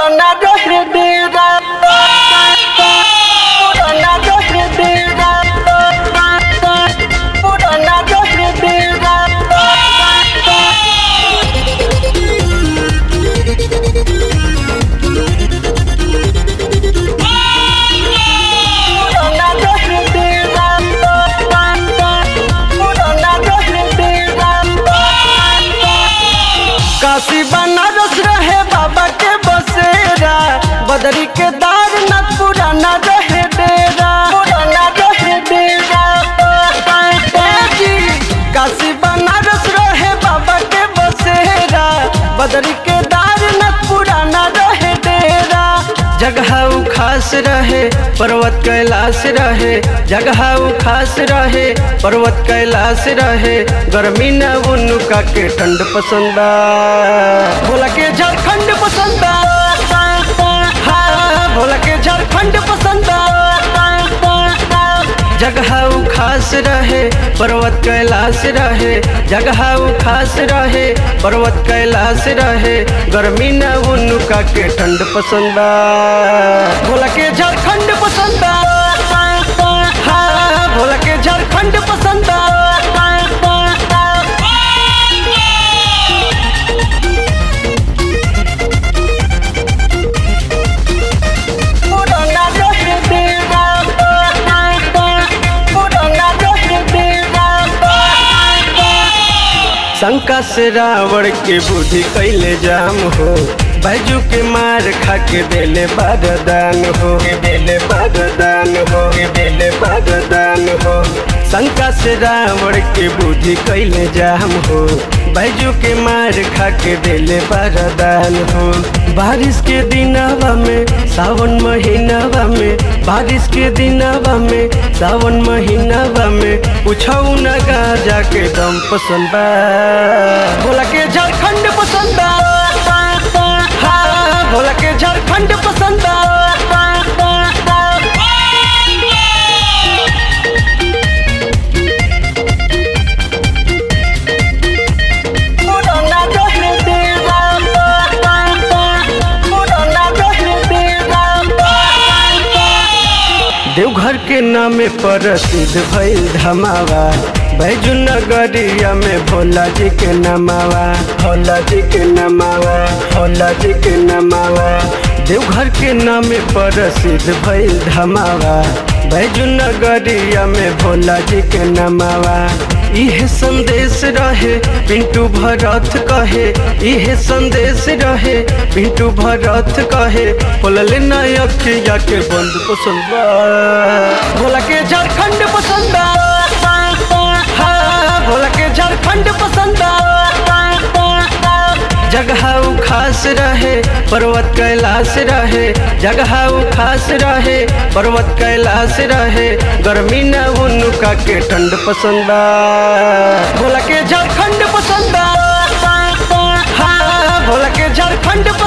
पुराना रहे डेरा पुराना रहे डेरा पुराना रहे डेरा पुराना रहे डेरा पुराना रहे डेरा काशी बनारस रहे बाबा के बसेरा बदरी के दार न पुराना रहे डेरा पुराना रहे डेरा ए जी, काशी बनारस रहे बाबा के बसेरा बदरी के दार न पुराना रहे डेरा जगह उ खास रहे पर्वत कैलाश रहे जगह उ खास रहे पर्वत कैलाश रहे गर्मी न उनका के ठंड पसंद भोला के झारखंड पसंद हाँ, भोला के झारखंड पसंद जगह उ खास रहे पर्वत कैलाश रहे जगह उ खास रहे पर्वत कैलाश रहे गर्मी न उनका के ठंड पसंद भोला के झारखंड पसंद हाँ, भोला के झारखंड पसंद पुराना रहे डेरा पुराना रहे डेरा शंका से रावण के बुद्धि कैले जाम हो बैजू के मार खा के देले बरदान हो के देले बरदान हो के देले बरदान हो शंका से रावण के बुद्धि कैले जाम हो बैजू के मार खा के देले बरदान हो बारिश के दिनवा में सावन महीनावा में बारिश के दिनवा में सावन महीनावा में पूछऊ न गाजा के दम पसंद बा भोला के झारखंड पसंद हाँ, भोला के झारखंड पसंद पुराना रहे डेरा पुराना रहे डेरा देवघर के नामे प्रसिद्ध भइल धमावा बैजू नगरिया में भोला जी के नमावा भोला जी के नमावा भोला जी के नमावा देवघर के नामे प्रसिद्ध भइल धमावा बैजू नगरिया में भोला जी के नमावा इहे संदेश रहे पिंटू भरत कहे इहे संदेश रहे पिंटू भरत कहे बोलले ना अखिया के बंद पसंद बा। भोला के झारखंड पसंद हाँ, भोला के झारखंड पसंद जगह उ खास रहे पर्वत कैलाश रहे जगह उ खास रहे पर्वत कैलाश रहे गर्मी न उनका के ठंड पसंद भोला के झारखंड पसंद हाँ, भोला के झारखंड